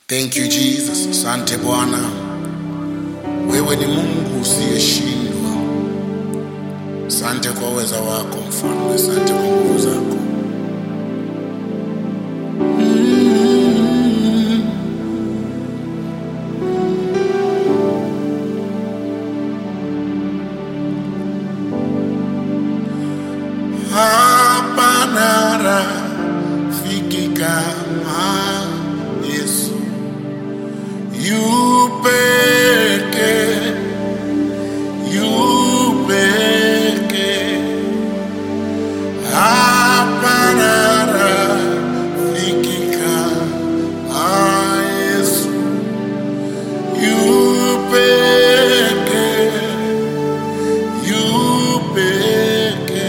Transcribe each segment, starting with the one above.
Thank you Jesus. Asante Bwana, wewe ni Mungu usiyeshindwa. Asante kwa uweza wako Mfalme, asante kwa nguvu zako. Hapana rafiki kama Yesu, yu peke, yu peke. Hapana rafiki kama Yesu, yu peke, yu peke.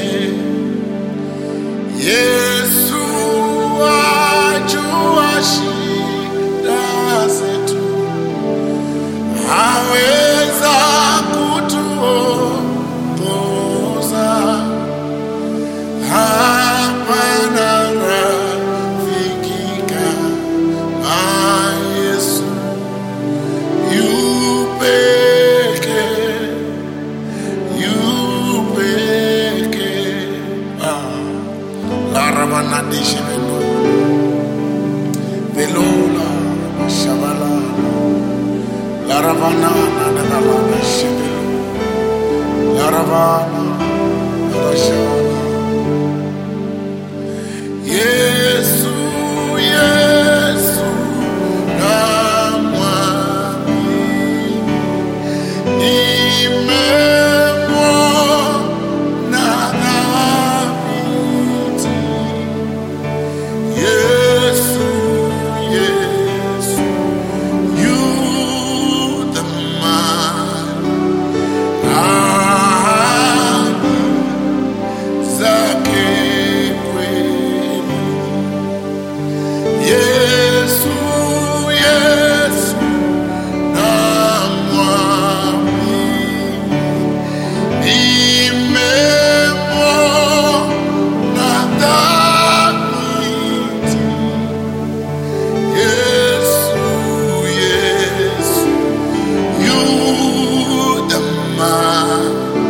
Yesu ajua shida zetu, aweza kutuongoza. Hapana rafiki kama Yesu, yu peke, yu peke. Ah. Laravanadishe velo, velola, shavala, laravana, nagalana, shevelo, laravana, narashavana. Yesu, Yesu, namwamini, nimemwona dhabiti. Yesu, Yesu, you the man. Ahadi zake kweli. Yesu, Yesu, namwamini. Nimemwona dhabiti. Yesu, Yesu, you the man.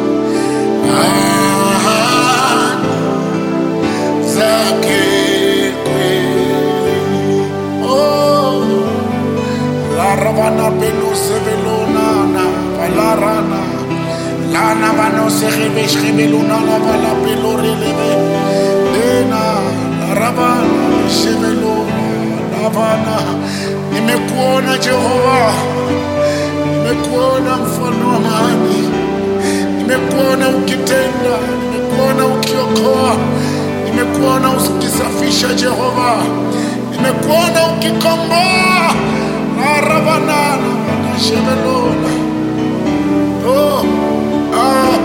Ahadi zake kweli. Oh, la ravana pelo sevelona na valarana. Lana vano se revesh revelona la vala pelo releve. Lena la ravana sevelona lavana. Nimekuona Jehova, nimekuona mfano wa amani. Nimekuona ukitenda, nimekuona ukiokoa, nimekuona ukisafisha Jehova, nimekuona ukikomboa. Aravanana wanashebelona oh, ah,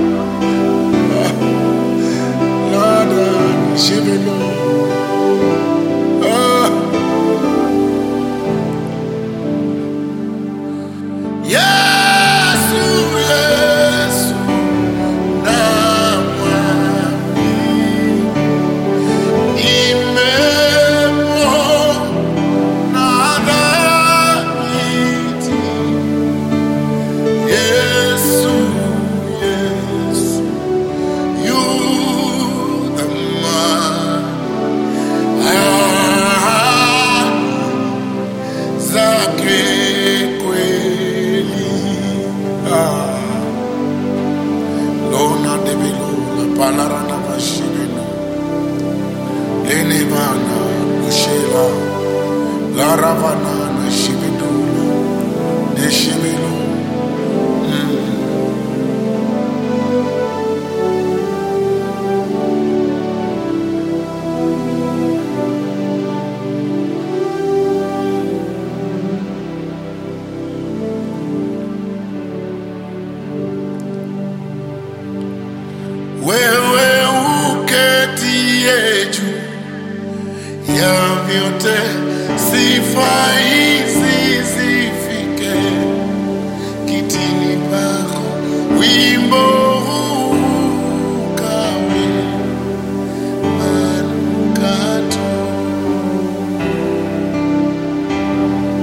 lada shebelona ah. Yesu, Yesu, namwamini. Nimemwona dhabiti. Yesu, Yesu, you the man. Ahadi zake kweli. Ah. Lona debelo la palarana vashibeno. Lene vana lushela. La ravana na shibedula. De shibelo. Wewe uketie juu ya vyote, sifa hizi zifike kitini pako, wimbo huu ukawe manukato.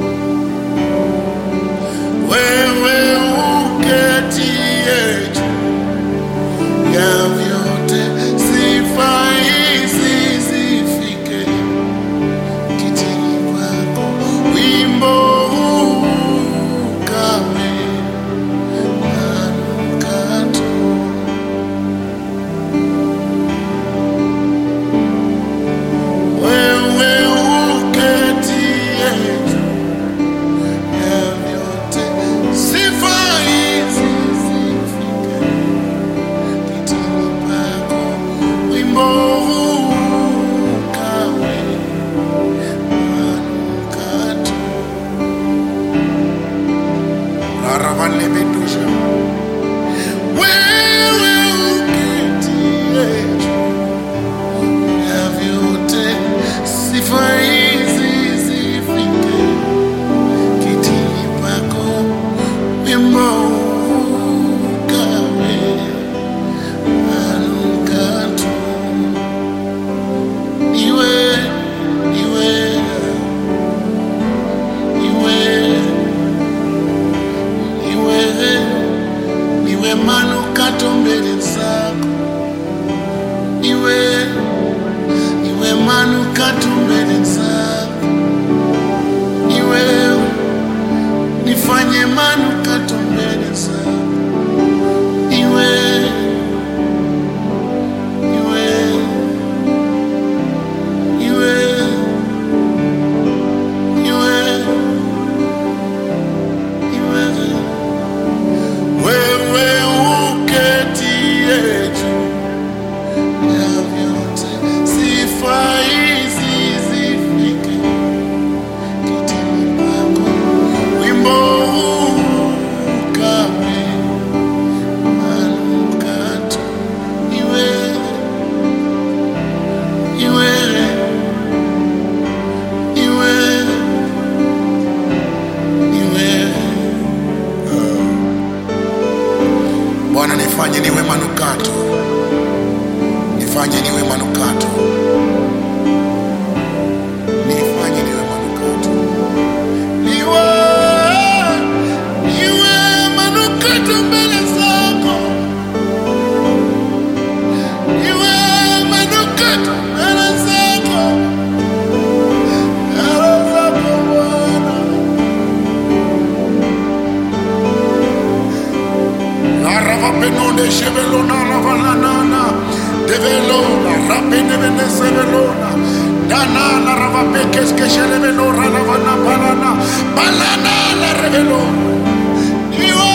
manukato mbele zako. Niwe, niwe, niwe, niwe, niwe. Wewe uketie juu ya vyote, sifa hizi zifike kitini pako. Wimbo huu ukawe manukato. Ni wewe, ni wewe, ni wewe, ni wewe. Bwana, nifanye niwe manukato, nifanye niwe manukato, nifanye niwe manukato, niwe niwe manukato mbele zako, niwe manukato mbele zako, mbele zako Bwana. Aravapenonde shebelona ravalanana develona rapene vene sebelona dana la ravapekes que shelebelora lavana palana palana la revelo Iwe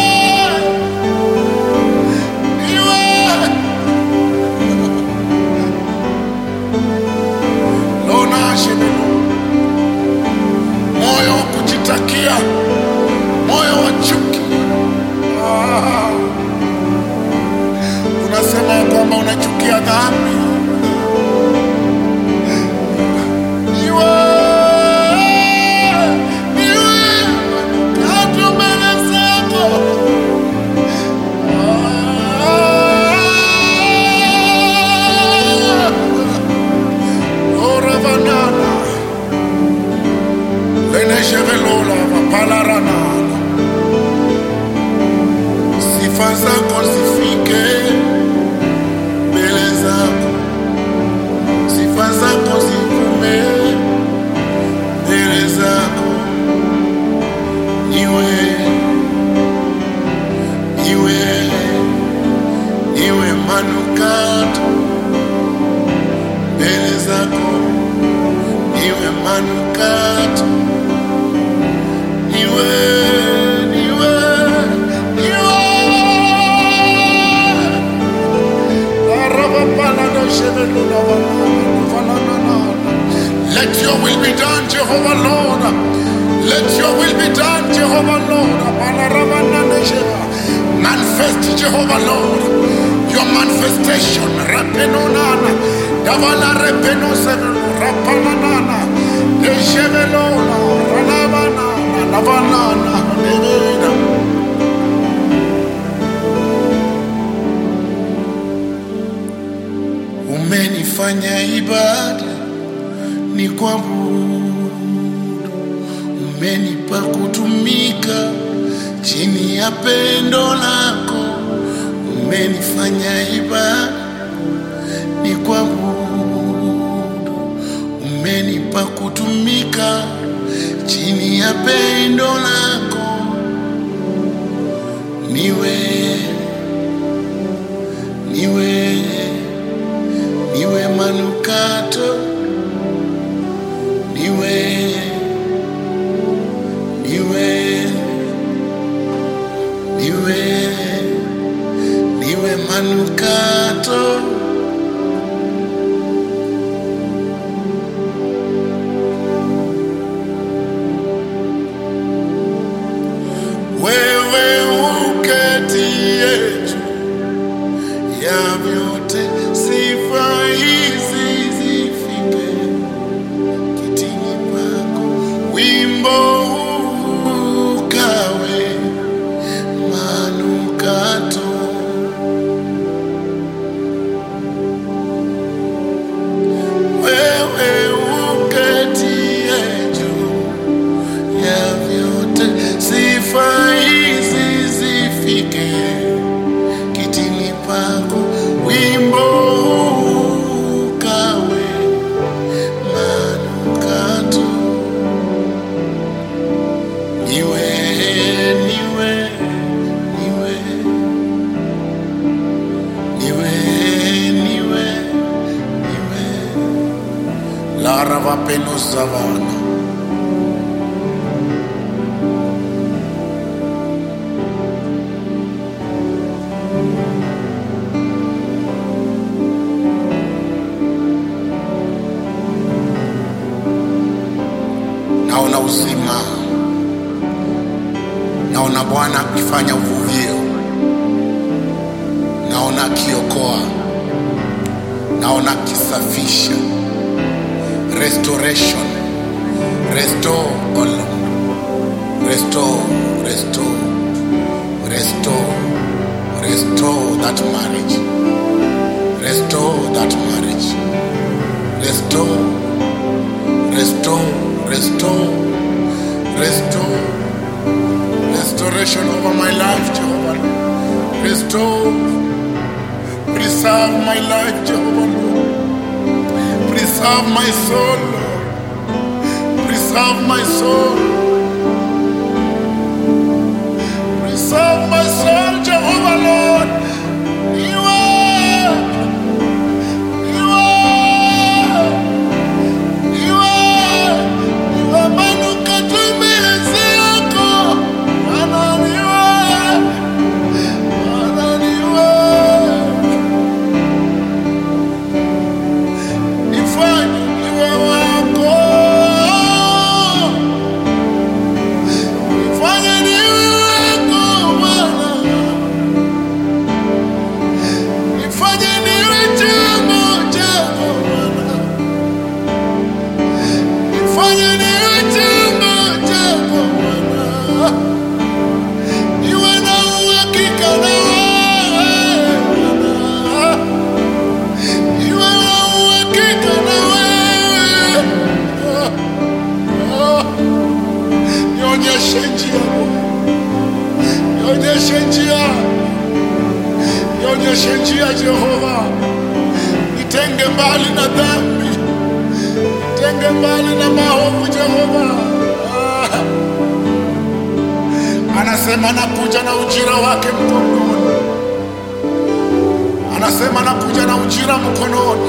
Iwe Lona shebelo moyo wa kujitakia moyo wa chuki ah. unasema ya kwamba unachukia dhambi. Niwe, niwe manukato mbele zako. Ah, ora banana, leneshe velola, vapalarana. Sifa zako zifike mbele zako, sifa zako zivume mbele zako. Niwe, niwe, niwe manukato mbele zako, niwe manukato, niwe, niwe, niwe. Let your will be done, Jehovah Lord. Let your will be done, Jehovah Lord. Manifest, Jehovah Lord. Your manifestation. Rapenonana. Davala repeno sevelo. Rapananana. Dejevelona. Ralavanana. Navanana. Nevena. Umenifanya ibada ni kuabudu, umenipa kutumika chini ya pendo lako. Umenifanya ibada ni kuabudu, umenipa kutumika chini ya pendo lako. Niwe, niwe, niwe manukato, niwe, niwe, niwe, niwe manukato. Wewe uketie juu ya vyote, sifa hizi zifike kitini pako. Wimbo huu ukawe manukato. Wewe uketie juu ya vyote, sifa hizi zifike kitini pako. Wimbo huu ukawe manukato. Zavana. Naona uzima, naona Bwana akifanya uvuvio, naona akiokoa, naona akisafisha. Restoration, restore, oh Lord. restore, restore, restore, restore that marriage, restore that marriage, restore, restore, restore, restore, restoration over my life, Jehovah. Restore, preserve my life, Jehovah. Lord. Preserve my soul, Lord. Preserve my soul. Preserve my soul, Jehovah, Lord. You are, you are, you are, you are manukato mbele yako. Bwana ni wewe, Bwana ni wewe. Nifanye niwe wako. Nifanye niwe wako, Bwana. Nifanye niwe chombo chako, Bwana. Nifanye niwe chombo chako, Bwana. Niwe na uhakika na wewe, Bwana. Niwe na uhakika na wewe. Ah, ah. Nionyeshe njia Bwana. Nionyeshe njia, nionyeshe njia Jehova, nitenge mbali na dhambi, nitenge mbali na maovu Jehova. Ah, anasema nakuja na ujira wake mkononi, anasema nakuja na ujira mkononi.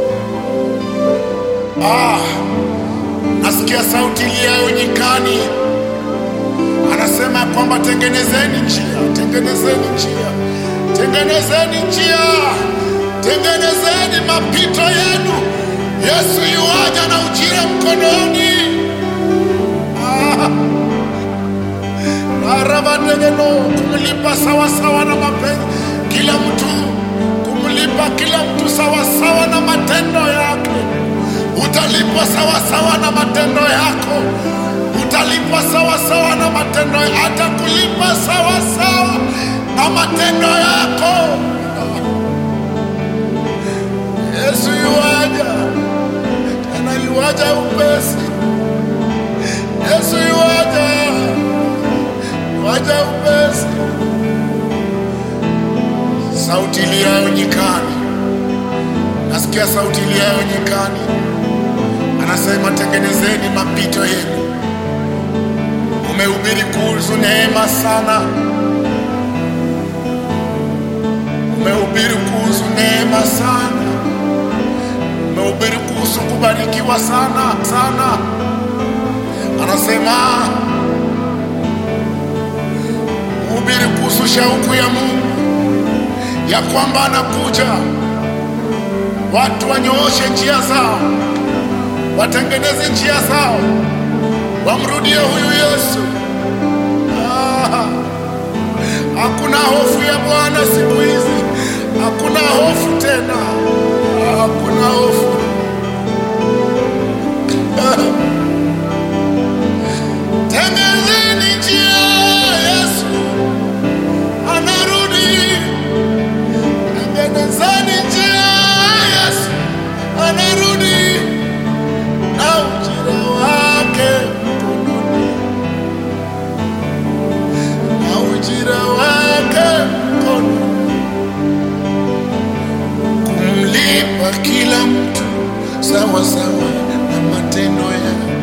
Ah, nasikia sauti iliyayo nyikani anasema kwamba tengenezeni njia, tengenezeni njia, tengenezeni njia, tengenezeni mapito yenu. Yesu yuaja na ujira mkononi. Ah, arabanegeno kumlipa sawasawa na mapenzi kila mtu, kumlipa kila mtu sawasawa na matendo yake. Utalipwa sawasawa na matendo yako, utalipwa sawasawa na matendo, atakulipa sawasawa na matendo yako. Yesu yuaja tena, yuaja upesi. Yesu yuaja, yuaja upesi. Sauti iliyayo nyikani, nasikia sauti iliyayo nyikani, anasema tengenezeni mapito yenu. Umehubiri kuhusu neema sana, umehubiri kuhusu neema sana, umehubiri kuhusu kubarikiwa sana sana. Anasema hubiri kuhusu shauku ya Mungu ya kwamba anakuja, watu wanyooshe njia zao, watengeneze njia zao, wamrudie huyu Yesu. Ah, hakuna hofu ya Bwana siku hizi, hakuna hofu tena, Ah, hakuna hofu. Ah, Tengenezeni njia, Yesu anarudi. Tengenezeni njia, Yesu anarudi na ujira wake mkononi, na ujira wake mkononi, kumlipa kila mtu sawa sawa na matendo yake.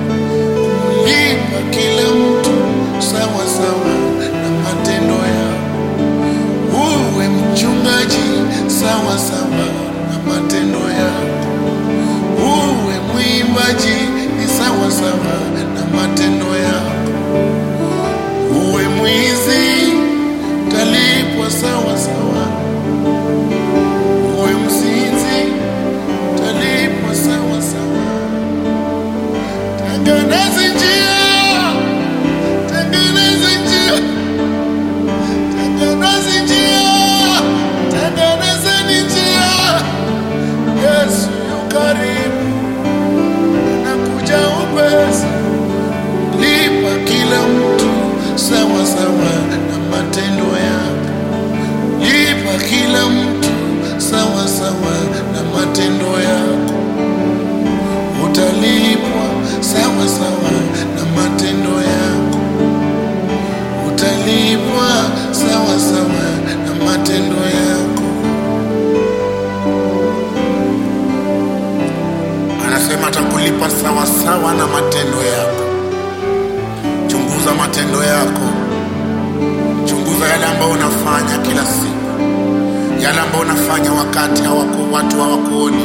matendo yako, chunguza matendo yako, chunguza yale ambayo unafanya kila siku, yale ambayo unafanya wakati hawako, watu hawakuoni,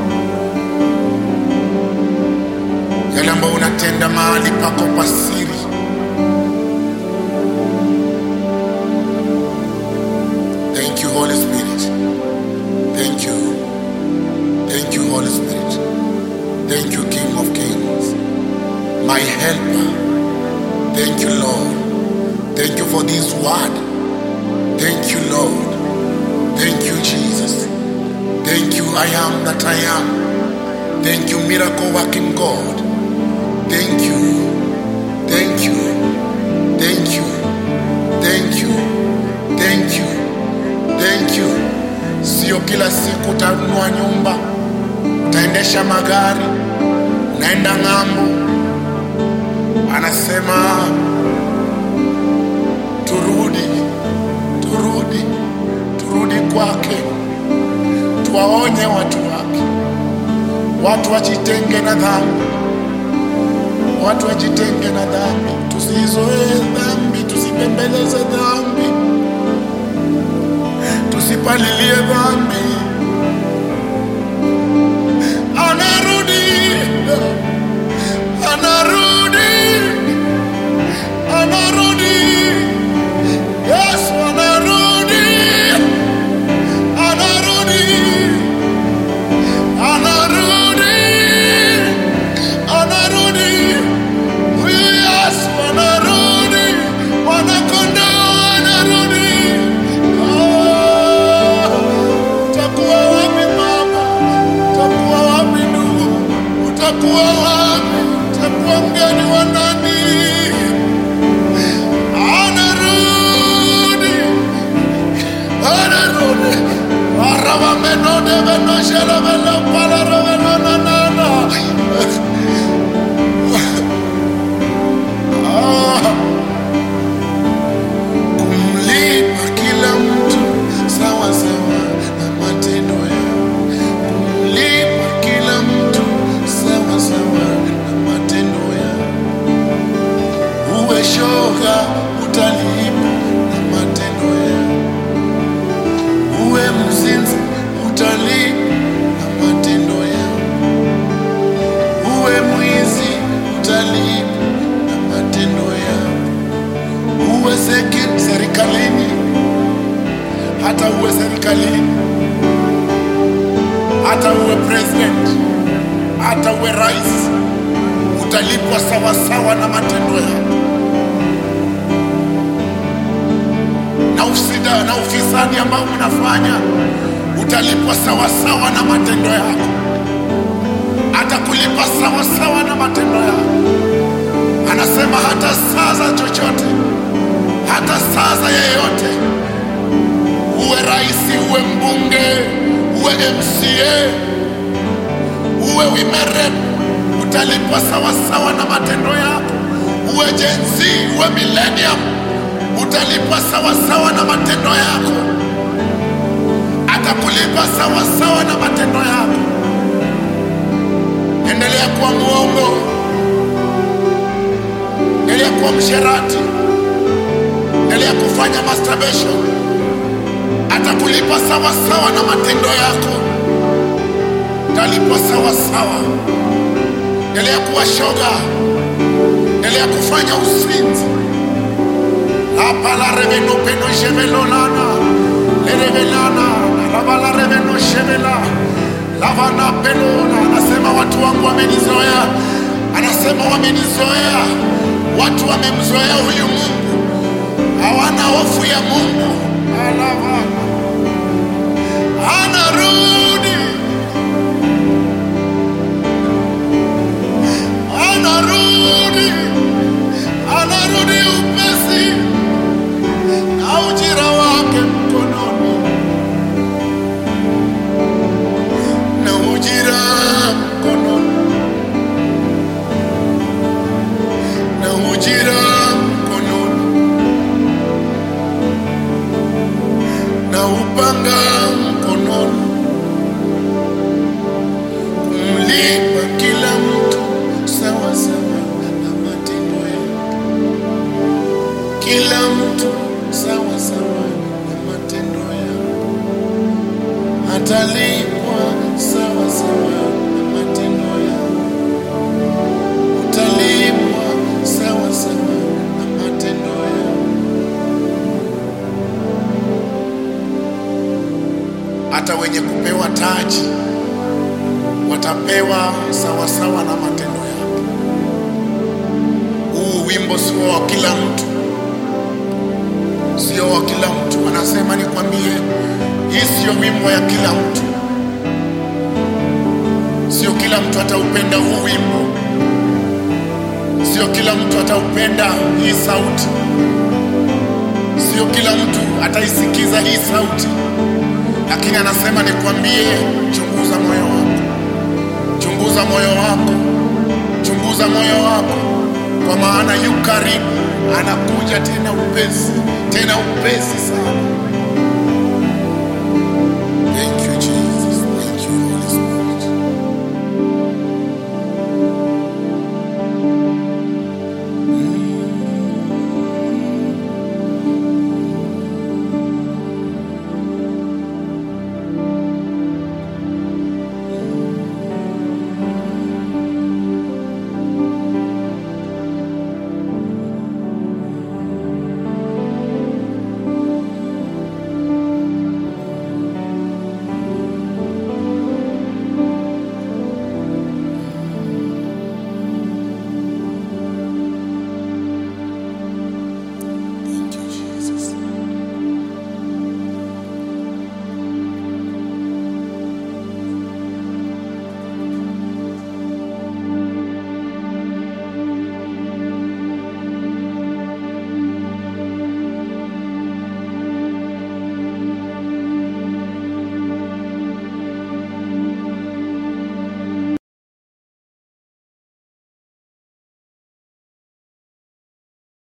yale ambayo unatenda mahali pako pasiri. Thank you Holy Spirit, thank you, thank you Holy Spirit, thank you King of Kings, my helper. Thank you Lord, thank you for this word. Thank you Lord, thank you Jesus, thank you I am that I am. Thank you miracle working God. Thank you, thank you, thank you, thank you, thank you, thank you. Sio kila siku utanunua nyumba, utaendesha magari, unaenda ng'ambo. Anasema turudi, turudi, turudi kwake, tuwaonye watu wake, watu wajitenge na dhambi, watu wajitenge na dhambi, tusizoee dhambi, tusipembeleze dhambi, tusipalilie dhambi. Anarudi, anarudi, anarudi, Yesu anarudi, anarudi, anarudi, anarudi, huyu Yesu anarudi, mwanakondoo anarudi. Ah, utakuwa wapi mama? Utakuwa wapi ndugu? Utakuwa wapi? Utakuwa mgeni wa nani? Anarudi, anarudi. Aravamenode venoshele venopala ravenonanana. Ah, kumlipa kila mtu sawa sawa na matendo yao. Kumlipa kila mtu sawa sawa na matendo yao. Uwe shoga utalipa na matendo yao. Uwe mzinzi utalipa na matendo yao. Uwe mwizi utalipa na matendo yao. Uwe seki serikalini, hata uwe serikalini, hata uwe president, hata uwe rais, utalipwa sawasawa na matendo yako. Na ufisida na ufisadi ambao mnafanya utalipwa sawasawa na matendo yako, atakulipa sawasawa na matendo yako. Anasema hata saa za chochote, hata saa za yeyote, uwe rais, uwe mbunge, uwe MCA, uwe wimerep, utalipwa sawasawa na matendo yako. Uwe Gen Z, uwe millennium, utalipwa sawasawa na matendo yako. Atakulipa sawasawa na matendo yako. Endelea kuwa mwongo, endelea kuwa msherati, endelea kufanya masturbation, atakulipa sawasawa na matendo yako. Utalipwa sawasawa. Endelea kuwa shoga, endelea kufanya uzinzi. Hapa la reveno peno shevelolana lerevelana lava la reveno shevela lavana pelona. Anasema watu wangu wamenizoea, anasema wamenizoea, watu wamemzoea huyu Mungu, hawana hofu ya Mungu. Alava anarudi, anarudi, anarudi upesi na ujira wake mkononi, na ujira mkononi, na ujira mkononi, na upanga mkononi, kumlipa kila mtu sawa sawa kila mtu sawa sawa na matendo yao, atalipwa sawa sawa na matendo yao, utalipwa sawa sawa na matendo yao. Hata wenye kupewa taji watapewa sawa sawa na matendo yao. Huu wimbo sio wa kila mtu, sio wa kila mtu. Anasema nikwambie, hii sio wimbo ya kila mtu, sio kila mtu ataupenda huu wimbo, sio kila mtu ataupenda hii sauti, sio kila mtu ataisikiza hii sauti, lakini anasema nikwambie, chunguza moyo wako, chunguza moyo wako, chunguza moyo wako, kwa maana yu karibu, anakuja tena upesi, tena upesi sana.